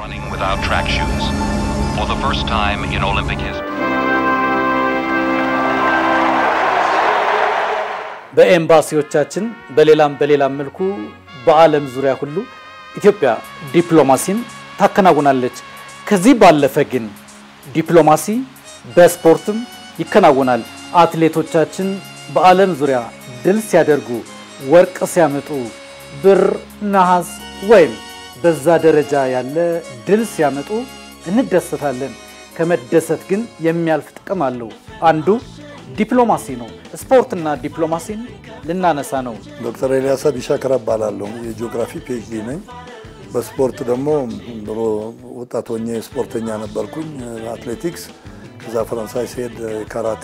running without track shoes for the first time in Olympic history. በኤምባሲዎቻችን በሌላም በሌላም መልኩ በዓለም ዙሪያ ሁሉ ኢትዮጵያ ዲፕሎማሲን ታከናውናለች። ከዚህ ባለፈ ግን ዲፕሎማሲ በስፖርትም ይከናወናል። አትሌቶቻችን በዓለም ዙሪያ ድል ሲያደርጉ፣ ወርቅ ሲያመጡ፣ ብር፣ ነሐስ ወይም በዛ ደረጃ ያለ ድል ሲያመጡ እንደሰታለን። ከመደሰት ግን የሚያልፍ ጥቅም አለው። አንዱ ዲፕሎማሲ ነው። ስፖርትና ዲፕሎማሲን ልናነሳ ነው። ዶክተር ኤልያስ ቢሻከር እባላለሁ። የጂኦግራፊ ፒኤችዲ ነኝ። በስፖርት ደግሞ ድሮ ወጣት ሆኜ ስፖርተኛ ነበርኩኝ፣ አትሌቲክስ። ከዛ ፈረንሳይ ሲሄድ ካራቴ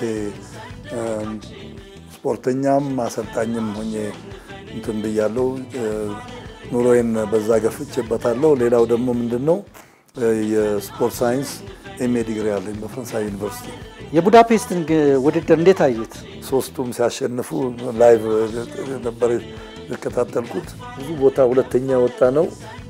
ስፖርተኛም አሰልጣኝም ሆኜ እንትን ብያለሁ። ኑሮዬን በዛ ገፍቼበታለሁ። ሌላው ደግሞ ምንድን ነው የስፖርት ሳይንስ ኤምኤ ዲግሪ አለኝ በፈረንሳይ ዩኒቨርሲቲ። የቡዳፔስትን ውድድር እንዴት አዩት? ሶስቱም ሲያሸንፉ ላይቭ ነበር የተከታተልኩት። ብዙ ቦታ ሁለተኛ ወጣ ነው።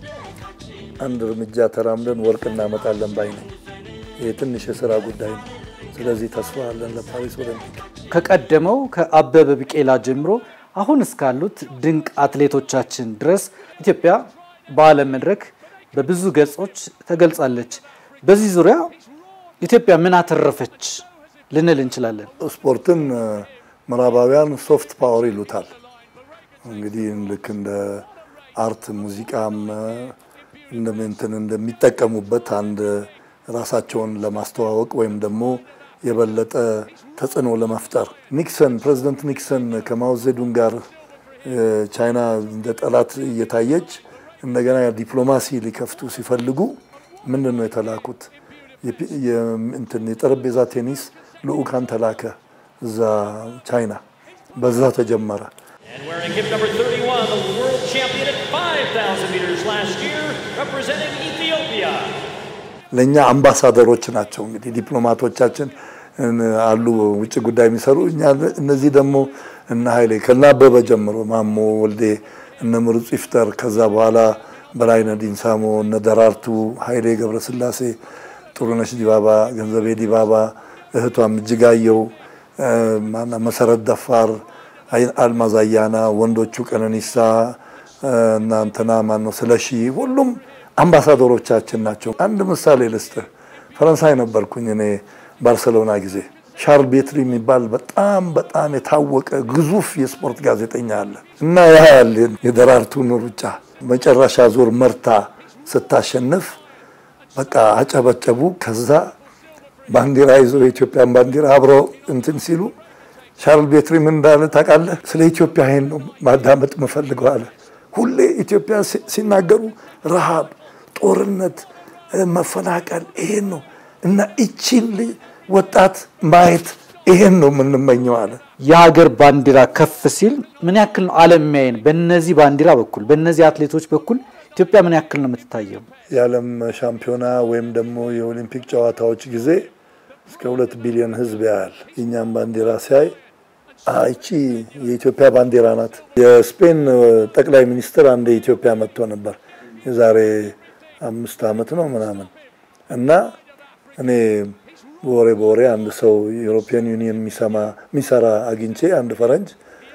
አንድ እርምጃ ተራምደን ወርቅ እናመጣለን ባይ ነኝ። ይህ ትንሽ የስራ ጉዳይ ነው። ስለዚህ ተስፋ አለን ለፓሪስ ኦሎምፒክ። ከቀደመው ከአበበ ቢቄላ ጀምሮ አሁን እስካሉት ድንቅ አትሌቶቻችን ድረስ ኢትዮጵያ በዓለም መድረክ በብዙ ገጾች ተገልጻለች። በዚህ ዙሪያ ኢትዮጵያ ምን አተረፈች ልንል እንችላለን? ስፖርትን ምዕራባውያን ሶፍት ፓወር ይሉታል። እንግዲህ ልክ እንደ አርት ሙዚቃም እንትን እንደሚጠቀሙበት አንድ ራሳቸውን ለማስተዋወቅ ወይም ደግሞ የበለጠ ተጽዕኖ ለመፍጠር ኒክሰን ፕሬዚደንት ኒክሰን ከማውዜዱን ጋር ቻይና እንደ ጠላት እየታየች እንደገና ዲፕሎማሲ ሊከፍቱ ሲፈልጉ ምንድን ነው የተላኩት? እንትን የጠረጴዛ ቴኒስ ልዑካን ተላከ እዛ ቻይና። በዛ ተጀመረ። And wearing hip number 31, the world champion at 5,000 meters last year, representing Ethiopia. ለእኛ አምባሳደሮች ናቸው። እንግዲህ ዲፕሎማቶቻችን አሉ ውጭ ጉዳይ የሚሰሩ እኛ እነዚህ ደግሞ እነ ኃይሌ ከነ አበበ ጀምሮ ማሞ ወልዴ እነ ምሩጽ ይፍጠር ከዛ በኋላ በላይነህ ዲንሳሞ እነ ደራርቱ ኃይሌ ገብረስላሴ ጥሩነሽ ዲባባ ገንዘቤ ዲባባ እህቷም እጅጋየው ማና መሰረት ደፋር አልማዝ አያና ወንዶቹ ቀነኒሳ እና እንትና ማነው ስለሺ ሁሉም አምባሳደሮቻችን ናቸው። አንድ ምሳሌ ልስጥህ። ፈረንሳይ ነበርኩኝ እኔ ባርሰሎና ጊዜ ሻርል ቤትሪ የሚባል በጣም በጣም የታወቀ ግዙፍ የስፖርት ጋዜጠኛ አለ እና ያ ያለ የደራርቱን ሩጫ መጨረሻ ዙር መርታ ስታሸንፍ በቃ አጨበጨቡ። ከዛ ባንዲራ ይዘው የኢትዮጵያን ባንዲራ አብረው እንትን ሲሉ ሻርል ቤትሪ ምን እንዳለ ታውቃለህ? ስለ ኢትዮጵያ ይሄን ነው ማዳመጥ የምፈልገው አለ። ሁሌ ኢትዮጵያ ሲናገሩ ረሃብ፣ ጦርነት፣ መፈናቀል ይሄን ነው እና እቺን ወጣት ማየት ይሄን ነው የምንመኘው አለ። የሀገር ባንዲራ ከፍ ሲል ምን ያክል ነው ዓለም የሚያየን? በእነዚህ ባንዲራ በኩል በእነዚህ አትሌቶች በኩል ኢትዮጵያ ምን ያክል ነው የምትታየው? የዓለም ሻምፒዮና ወይም ደግሞ የኦሊምፒክ ጨዋታዎች ጊዜ እስከ ሁለት ቢሊዮን ሕዝብ ያያል። የእኛም ባንዲራ ሲያይ ይቺ የኢትዮጵያ ባንዲራ ናት። የስፔን ጠቅላይ ሚኒስትር አንድ የኢትዮጵያ መጥቶ ነበር የዛሬ አምስት ዓመት ነው ምናምን እና እኔ በወሬ በወሬ አንድ ሰው የዩሮፒያን ዩኒየን የሚሰማ የሚሰራ አግኝቼ አንድ ፈረንጅ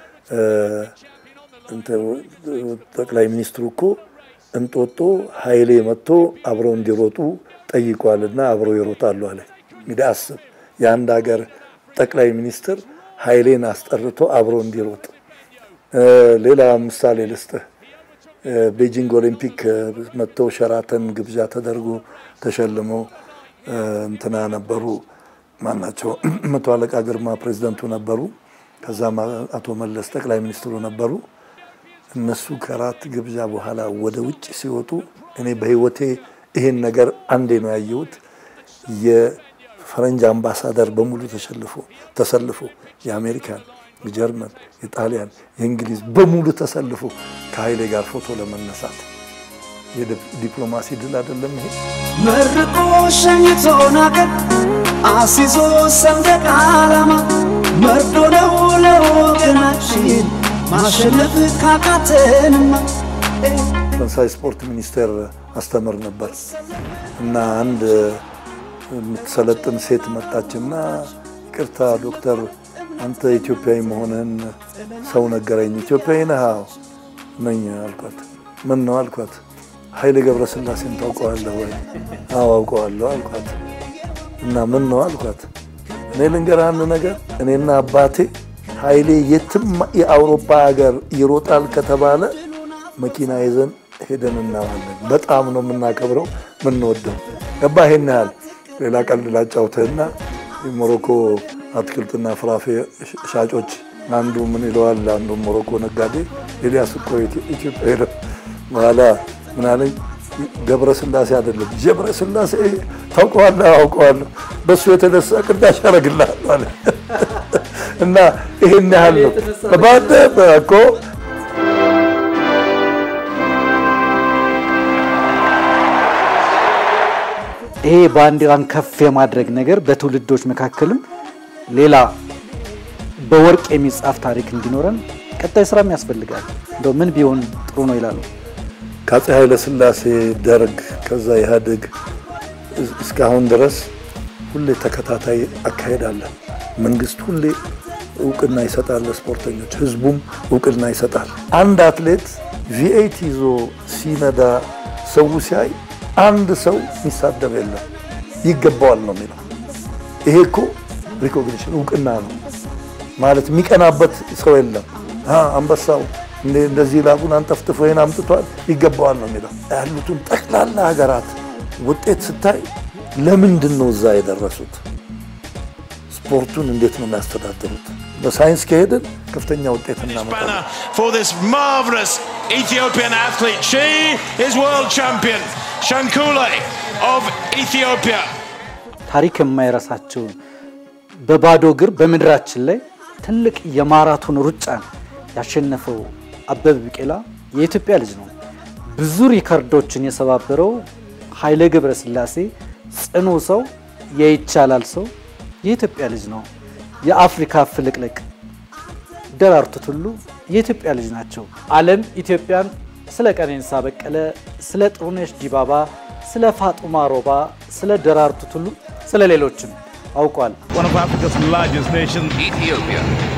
ጠቅላይ ሚኒስትሩ እኮ እንጦጦ ኃይሌ መጥቶ አብረው እንዲሮጡ ጠይቋልና አብረው ይሮጣሉ አለ። እንግዲህ አስብ የአንድ ሀገር ጠቅላይ ሚኒስትር ኃይሌን አስጠርቶ አብሮ እንዲሮጥ። ሌላ ምሳሌ ልስጥህ። ቤጂንግ ኦሊምፒክ መጥተው ሸራተን ግብዣ ተደርጎ ተሸልመው እንትና ነበሩ ማናቸው መቶ አለቃ ግርማ ፕሬዚደንቱ ነበሩ። ከዛም አቶ መለስ ጠቅላይ ሚኒስትሩ ነበሩ። እነሱ ከራት ግብዣ በኋላ ወደ ውጭ ሲወጡ እኔ በህይወቴ ይሄን ነገር አንዴ ነው ያየሁት። የፈረንጅ አምባሳደር በሙሉ ተሸልፎ ተሰልፎ የአሜሪካን፣ የጀርመን፣ የጣሊያን፣ የእንግሊዝ በሙሉ ተሰልፎ ከኃይሌ ጋር ፎቶ ለመነሳት የዲፕሎማሲ ድል አይደለም ይሄ? መርቆ ሸኝቶን አገር አሲዞ ሰንደቅ ዓላማ መርዶ ነው ለወገናችን ማሸነፍ ካቃተንማ ፈረንሳይ ስፖርት ሚኒስቴር አስተምር ነበር እና አንድ የምትሰለጥን ሴት መጣችና ይቅርታ ዶክተር አንተ ኢትዮጵያዊ መሆንህን ሰው ነገረኝ። ኢትዮጵያዊ ነህ? አዎ ነኝ አልኳት። ምን ነው አልኳት። ኃይሌ ገብረስላሴን ታውቀዋለህ ወይ? አዎ አውቀዋለሁ አልኳት። እና ምን ነው አልኳት። እኔ ልንገርህ አንድ ነገር፣ እኔና አባቴ ኃይሌ የትም የአውሮፓ ሀገር ይሮጣል ከተባለ መኪና ይዘን ሄደን እናዋለን። በጣም ነው የምናከብረው የምንወደው። ገባ ይሄን ያህል ሌላ ቀልድ ላጫውትህና የሞሮኮ አትክልትና ፍራፍሬ ሻጮች አንዱ ምን ይለዋል፣ አንዱ ሞሮኮ ነጋዴ ኤልያስ እኮ ኢትዮጵያ ሄደ በኋላ ምን አለኝ፣ ገብረ ስላሴ አይደለም ጀብረ ስላሴ ታውቀዋለህ? አውቀዋለሁ። በእሱ የተነሳ ቅዳሽ ያደርግልሃል አለ እና ይሄን ያህል ነው ባደ እኮ ይሄ ባንዲራን ከፍ የማድረግ ነገር በትውልዶች መካከልም ሌላ በወርቅ የሚጻፍ ታሪክ እንዲኖረን ቀጣይ ስራም ያስፈልጋል። እንደው ምን ቢሆን ጥሩ ነው ይላሉ? ከአፄ ኃይለ ሥላሴ ደርግ፣ ከዛ ኢህአዴግ እስካሁን ድረስ ሁሌ ተከታታይ አካሄድ አለ። መንግስት ሁሌ እውቅና ይሰጣል ለስፖርተኞች፣ ህዝቡም እውቅና ይሰጣል። አንድ አትሌት ቪኤት ይዞ ሲነዳ ሰው ሲያይ አንድ ሰው የሚሳደብ የለም፣ ይገባዋል ነው የሚለው። ይሄ እኮ ሪኮግኒሽን እውቅና ነው ማለት የሚቀናበት ሰው የለም። አንበሳው እንደዚህ ላቡን አንጠፍጥፎ ይሄን አምጥቷል ይገባዋል ነው የሚለው። ያሉትን ጠቅላላ ሀገራት ውጤት ስታይ ለምንድን ነው እዛ የደረሱት? ስፖርቱን እንዴት ነው የሚያስተዳድሩት? በሳይንስ ከሄድን ከፍተኛ ውጤት እናመጣለን። banner for this marvelous Ethiopian athlete. She is world champion, Shankule of Ethiopia. ታሪክ የማይረሳቸውን በባዶ እግር በምድራችን ላይ ትልቅ የማራቶን ሩጫን ያሸነፈው አበበ ቢቂላ የኢትዮጵያ ልጅ ነው። ብዙ ሪከርዶችን የሰባበረው ኃይሌ ገብረስላሴ ጽኑ ሰው፣ የይቻላል ሰው የኢትዮጵያ ልጅ ነው። የአፍሪካ ፍልቅልቅ ደራርቱ ቱሉ የኢትዮጵያ ልጅ ናቸው። ዓለም ኢትዮጵያን ስለ ቀነኒሳ በቀለ፣ ስለ ጥሩነሽ ዲባባ፣ ስለ ፋጡማ ሮባ፣ ስለ ደራርቱ ቱሉ፣ ስለ ሌሎችም አውቋል። one of Africa's largest nations. Ethiopia,